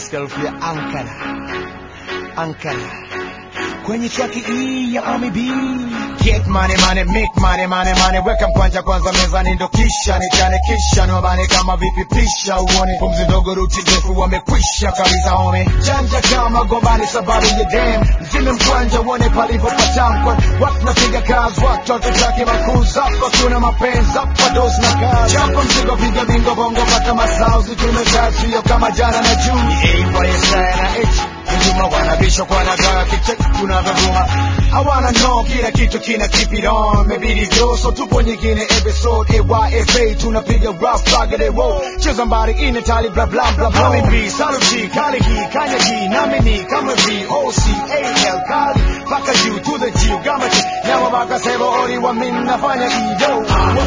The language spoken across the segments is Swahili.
self ya Ankara Ankara kwenye traki hii ya Ami B Get money money make money money money weka mkwanja kwanza mezani ndo kisha nichane kisha niwabane kama vipi pisha uone pumzi ndogo ruti ndefu wamekwisha kabisa home janja kama gombani sababu ya dem mzime mkwanja uone palipo patamkwa watu napiga kazi watoto chake makuza hapa kuna mapenzi hapa dosi na kazi chapa mzigo piga bingo bongo pata masauzi tumekaa sio kama jana na juu AYSI na H Hujuma wanabisha kwa nagaa kicheki tunavyovuma hawana no kila kitu kina keep it on mebidi vyo so tupo nyingine episode AYFA tunapiga rough target roll cheza mbali ine tali bla bla bla bla Mami B saluji kali hii kanya hii nami ni kama V O C A L kali paka juu to the G gama chi nyama baka sebo ori wa mimi nafanya iyo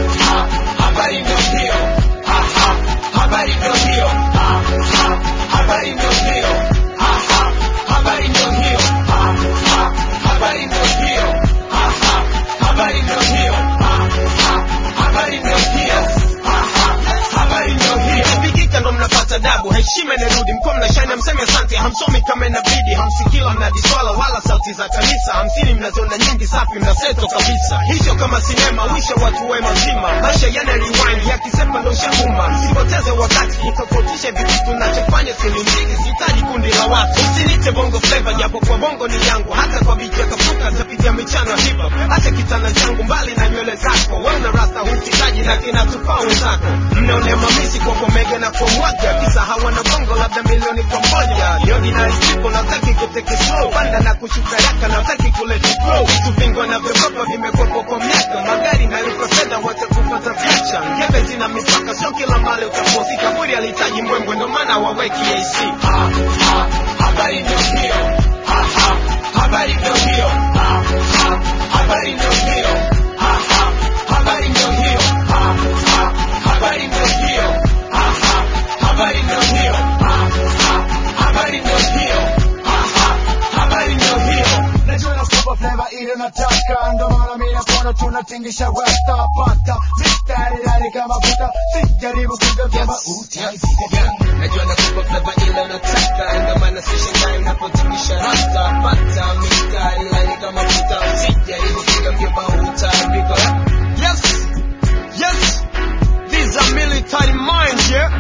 habari ndio hiyo Ha, ha. habari ndio hiyo Ha, ha. habari ndio hiyo Ha, ha. habari ndio hiyo Ha, ha. habari ndio hiyo Ha, ha. habari ndio hiyo Ha, ha. habari ndio hiyo Ha, ha. habari ndio hiyo Ikipigika ndo mnapata dabu heshima inarudi mko mnashani mseme asante hamsomi kama inabidi hamsikila mnadiswala wala sauti za kanisa hamsini mnaziona nyingi safi mnaseto kabisa hicho kama sinema wisha watu wema zima maisha yana rewind yakisema ndo shahuma msipoteze wakati itofautishe vitu tunachofanya silimziki sihitaji kundi la watu usinite bongo flavor japo kwa bongo ni yangu hata kwa bicha kafuka zapitia michano hip hop acha kitana changu mbali na nywele zako wewe una rasta husikaji na kinatufaa wenzako mnaone mamisi kwa komege na kwa mwaga kisa hawana bongo labda milioni kwa moja ni ordinary people nataki kuteke slow panda na kushuka yaka nataki kuleti flow vitu vingi na vyogopa vimekwepo kwa miaka magari na liko fedha wote kupata picha ngebe zina mipaka sio kila mali utaposi kaburi alihitaji mbwembwe ndo maana waweki AC ha, ha, habari ndio hiyo ha, ha, habari ndio hiyo ha, ha, habari ndio hiyo ha, ha, habari ndio hiyo ha, ha, habari ndio hiyo ha, ha, habari ndio hiyo ha, ha, habari ndio hiyo ha, ha, habari ndio hiyo Najua na super flavor ile nataka ndo maana mimi nakuona tunatingisha rasta pata mistari rari kama futa sijaribu kugeuza mauti Yeah, najua nakupa flavor ile unataka ndio maana sishangai unapotingisha rasta pata mistari laini kama futa usijaribu kugeukia bauta because yes yes these are military minds yeah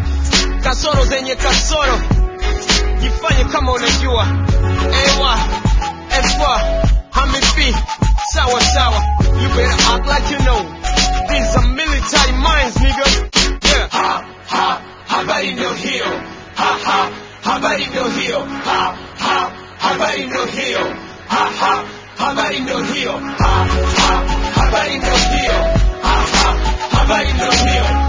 kasoro zenye kasoro jifanye kama unajua ewa efa hamifi sawa sawa you better act like you know these are military minds nigga yeah ha ha habari ndio hiyo ha ha habari ndio hiyo ha ha habari ndio hiyo ha ha habari ndio hiyo ha ha habari ndio hiyo ha ha habari ndio hiyo